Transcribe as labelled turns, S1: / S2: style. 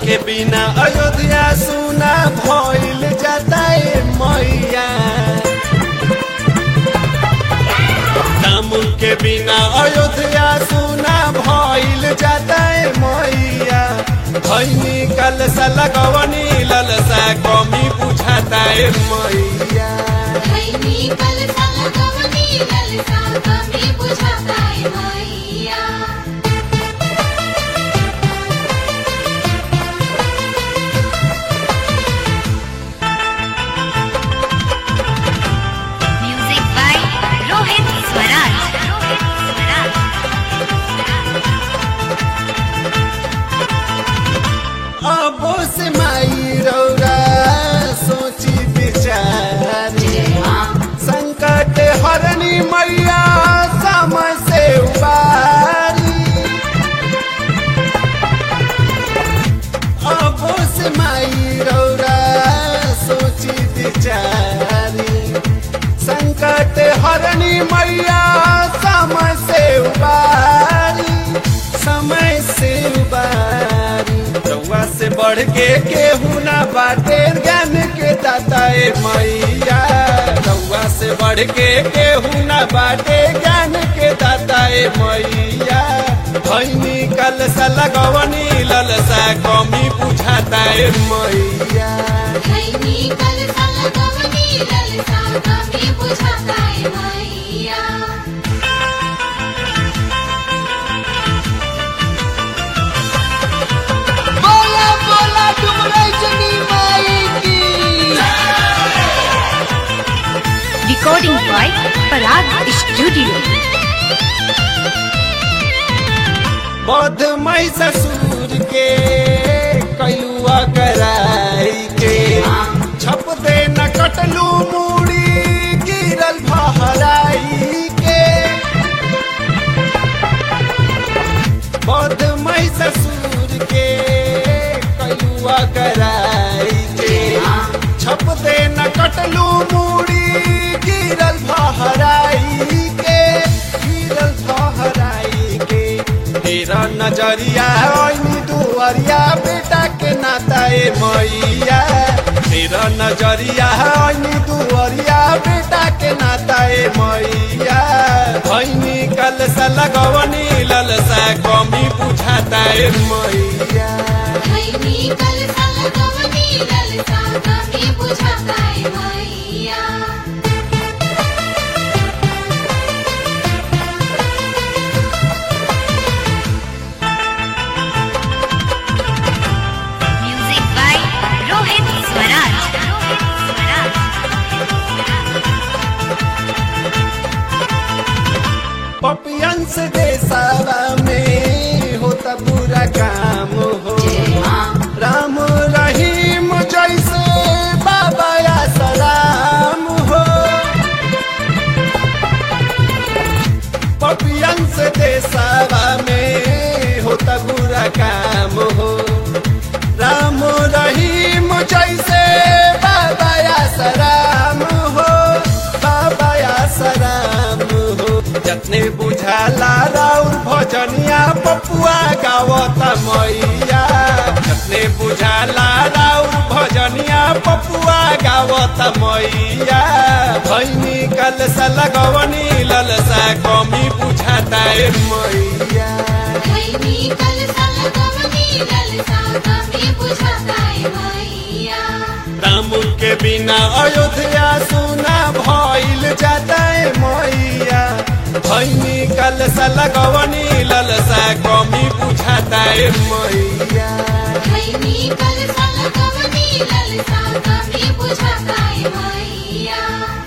S1: के बिना अयोध्या सुना भइल जाता ए मैया राम के बिना अयोध्या सुना भइल जाता ए मैया भैनी कलसा लगवनी ललसा कमी बुझाता ए मैया
S2: खैनी कलसा लगवनी ललसा कमी बुझाता है मैया
S3: म्यूजिक बाय रोहित स्वराज रोहित स्वराज
S1: अब से माई रौरा सोची विचारी संकट हरनी मैया समय से उबारी अब से माई रौरा सोची विचारी संकट हरनी मैया समय से उबारी समय से उबारी रउआ से बढ़ के केहू ना बाटे ज्ञान के दाता ए मैया रउआ से बढ़ के केहू ना बाटे ज्ञान के दाता ए मैया भैनी कलसा लगवनी ललसा कमी बुझाता ए मैया
S2: खैनी कलसा लगवनी ललसा कमी बुझाता है मैया
S4: बोला बोला डुमराई जनी माई की
S3: रिकॉर्डिंग बाय पराग स्टूडियो
S1: बौद्ध मई ससुर के कैलुआ कराई के छप दे न कटलू मूड़ी गिरल फहराई के बौद्ध मई ससुर के कैलुआ कराई के छप दे न कटलू मूड़ी गिरल फहराई के गिरल फहराई के तेरा नजरिया ओइनी दुआरिया बेटा के नाता ए मैया तेरा नजरिया ओइनी दुआरिया बेटा के नाता ए मैया भैनी कलसा लगवनी ललसा कमी बुझाता ए मैया
S2: खैनी कलसा लगवनी ललसा कमी बुझाता है मैया
S3: म्यूजिक बाय रोहित स्वराज रोहित स्वराज
S1: पपियन से देसावा में होता बुरा काम हो राम रहीम जैसे बाबा या सलाम हो पपियन से देसावा में होता बुरा काम हो राम रहीम जैसे बाबा या सलाम हो बाबा या सलाम हो जतने बुझाला राउर भजनिया पपुआ गावता मैया जतने बुझाला राउर भजनिया पपुआ गावता मैया भैनी कलसा लगवनी ललसा कमी बुझाता ए मैया
S2: खैनी कलसा लगवनी ललसा कमी बुझाता है मैया
S1: राम के बिना अयोध्या सुना भइल जाता ए मैया भैनी कलसा लगवनी ललसा कमी बुझाता ए मैया
S2: खैनी कलसा लगवनी ललसा कमी बुझाता है मैया